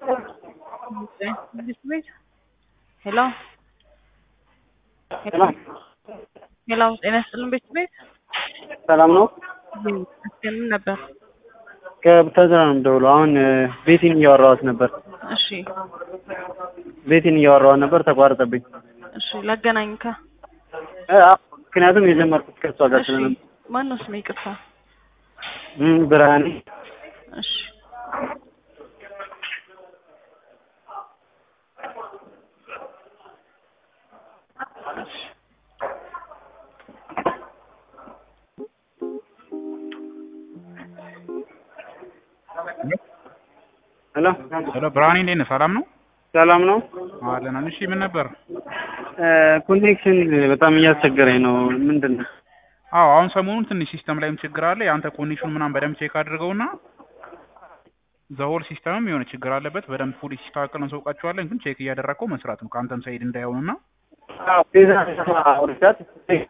This way. ሄሎ ሄሎ ጤና ይስጥልን ቤት ቤት ሰላም ነው። ምን ነበር? ከቡታጅራ ነው የምደውለው። አሁን ቤቲን እያወራኋት ነበር። እሺ ቤቲን እያወራኋት ነበር፣ ተቋረጠብኝ። እሺ ላገናኝ ከ እ አዎ፣ ምክንያቱም የጀመርኩት ከእሷ ጋር እሺ ስለነበር። ማን ነው ስሜ? ይቅርታ። እም፣ ብርሃኔ እሺ እሺ ሄሎ፣ ሄሎ ብርሃኔ እንዴት ነህ? ሰላም ነው ሰላም ነው። አለን። እሺ ምን ነበር? ኮኔክሽን በጣም እያስቸገረኝ ነው። ምንድን ነው? አዎ አሁን ሰሞኑን ትንሽ ሲስተም ላይም ችግር አለ። የአንተ ኮኔክሽን ምናምን በደንብ ቼክ አድርገውና ዘሆል ሲስተምም የሆነ ችግር አለበት። በደንብ ፉል ሲስተካከል እንሰውቃቸዋለን። ግን ቼክ እያደረግከው መስራት ነው ከአንተም ሳይድ እንዳይሆንና አዎ፣ ቤዛ አውርቻት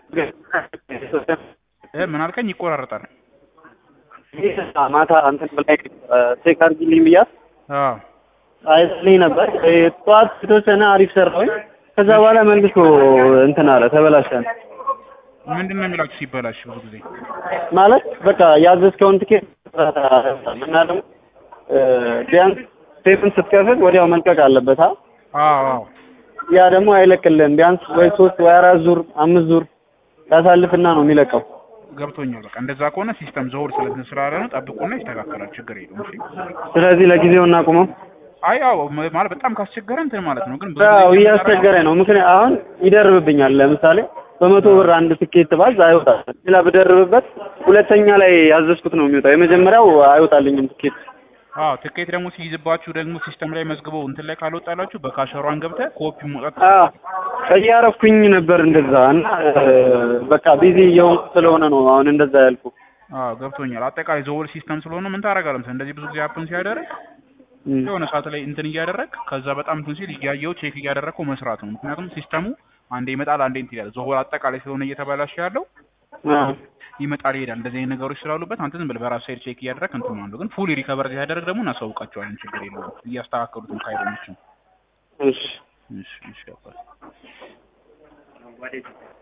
እ ምን አልከኝ? ይቆራረጣል። ማታ እንትን ብላይ ቼክ አድርጊልኝ ብያት አዎ አይልኝ ነበር። እ፣ ጠዋት የተወሰነ አሪፍ ሰራሁኝ። ከዛ በኋላ መልሶ እንትን አለ ተበላሸ። ምንድን ነው የሚላችሁ ሲበላሽ ብዙ ጊዜ? ማለት በቃ ያዘዝከውን ትኬት እና ደግሞ እ፣ ቢያንስ ቴፕን ስትከፍል ወዲያው መልቀቅ አለበት። አ አዎ አዎ ያ ደግሞ አይለቅልህም። ቢያንስ ወይ ሶስት ወይ አራት ዙር አምስት ዙር ያሳልፍና ነው የሚለቀው። ገብቶኛል። በቃ እንደዛ ከሆነ ሲስተም ዘሆል ስለትን ስላለ ነው። ጠብቁና ይስተካከላል። ችግር የለውም። እሺ ስለዚህ ለጊዜው እናቁመው። አይ ያው ም- ማለት በጣም ካስቸገረ እንትን ማለት ነው። ግን ብዙ ያው ጊዜ እያስቸገረኝ ነው። ምክንያት አሁን ይደርብብኛል። ለምሳሌ በመቶ ብር አንድ ትኬት ባዝ አይወጣም። ሌላ ብደርብበት ሁለተኛ ላይ ያዘዝኩት ነው የሚወጣው። የመጀመሪያው አይወጣልኝም ትኬት። አዎ ትኬት ደግሞ ሲይዝባችሁ ደግሞ ሲስተም ላይ መዝግበው እንትን ላይ ካልወጣላችሁ በካሸሯን ገብተህ ኮፒ መውጣት አዎ እያረፍኩኝ ነበር እንደዛ እና እ፣ በቃ ቢዚ እየሆንኩ ስለሆነ ነው አሁን እንደዛ ያልኩ። አዎ ገብቶኛል። አጠቃላይ ዘወል ሲስተም ስለሆነ ምን ታደርጋለህ መሰለህ እንደዚህ ብዙ ጊዜ ሀፕን ሲያደርግ እም፣ የሆነ ሰዓት ላይ እንትን እያደረግ ከዛ በጣም እንትን ሲል እያየው ቼክ እያደረግከው መስራት ነው። ምክንያቱም ሲስተሙ አንዴ ይመጣል አንዴ እንትን ይላል። ዘወል አጠቃላይ ስለሆነ እየተበላሸ ያለው አዎ ይመጣል ይሄዳል። እንደዚህ አይነት ነገሮች ስላሉበት አንተ ዝም ብለህ በራስህ ሳይድ ቼክ እያደረግ እንትን ማለት ነው። ግን ፉሊ ሪከቨር ሲያደርግ ደግሞ እናሳውቃቸዋለን። ችግር የለውም። እያስተካከሉት ነው ካይሮኖችን። እሺ እሺ እሺ ያባል